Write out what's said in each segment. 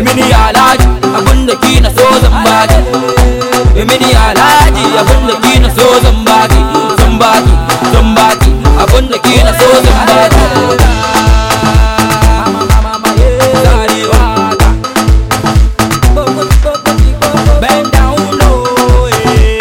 Emi ni alaji abunda ki na so zan baki Emi ni alaji abunda ki na so zan baki Zan baki, zan baki abunda ki na so zan baki Bend down low, eh.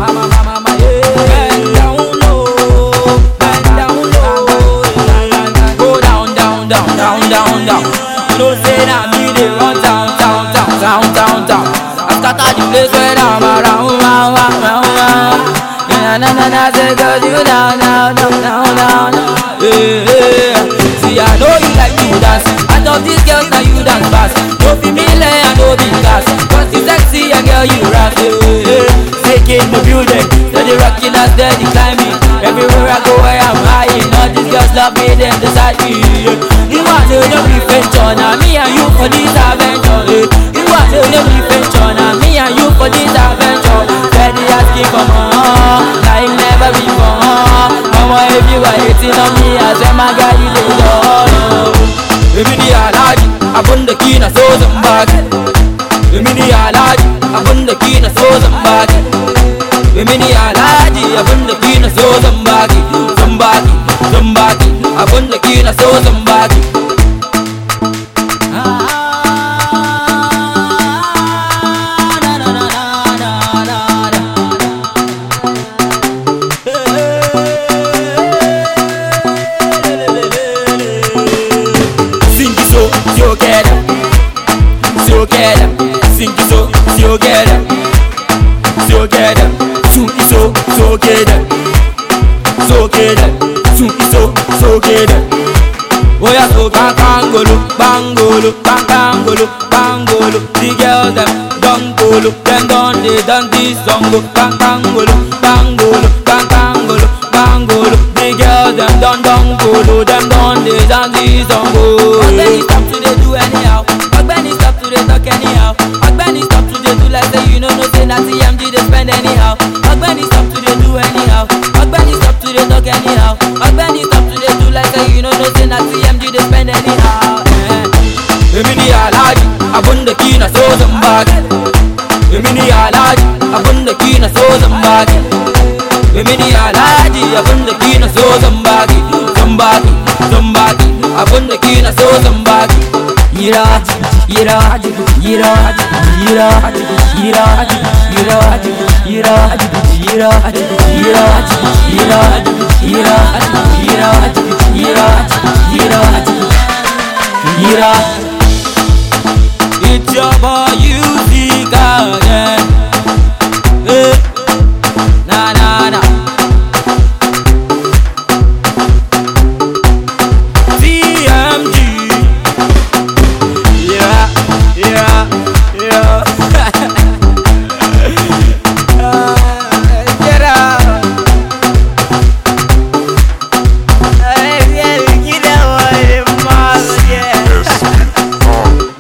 Bend down low, bend down low, eh. Go down, down, down, down, down, down. You know say that me dey run down, down, down, down, down, down. I scatter the place where I'm around, round, round, round, round. Na na na na, say 'cause you down, down, down, down, down, down. Yeah, yeah. See I know you like to dance. I love these girls, now you dance fast. No be me lay, I know be gas. Cause you sexy and girl you rap. Yeah, yeah. Take in the building, steady rocking us, steady climbing. Everywhere I go, I am high. All these girls love me, them decide me. Yeah. You want to know me venture, now me and you for this adventure. Yeah. You want to know me venture, now me and you for this adventure. Steady asking for more, like never before. Mama, if you are hating on me, I say my guy, you dey love. Emi ni alaji, abunda ki na so zan baki. Emi ni alaji, abunda ki na so zan baki. Emi ni alaji, abunda ki na so zan baki. Zan baki, zan baki, abunda ki na so zan baki. Na, na, na, na, na, na, na. Sing it so, so get up, so get up. Sing it so, so get up, so get up. Sing it so, so get up, so get up. Sing it so, so get up. Oya so bang bangolo, bangolo, bang bangolo, bangolo. The girls them don golo, them don they done this song go. Bang bangolo, bangolo, bang bangolo, bangolo. The girls them don don golo, them don they done this song go. Ọ̀gbẹ́ni stop to dey do anyhow, ọ̀gbẹ́ni stop to dey talk anyhow, ọ̀gbẹ́ni stop to dey do like say you no know say na TMG dey spend anyhow. Ọ̀gbẹ́ni stop to dey do anyhow, ọ̀gbẹ́ni stop to dey talk anyhow, ọ̀gbẹ́ni stop to dey do like say you no know say na TMG dey spend anyhow. Eh. Emi ni alaji, abunda ki na so zan baki. Emi ni alaji, abunda ki na so zan baki. Emi ni alaji, abunda ki na so zan baki. Zan baki, zan baki, abunda ki na so zan baki. Yira, yira, yira, yira, yira, yira, yira, yira, yira, yira, yira, yira, yira, yira. It's your boy, you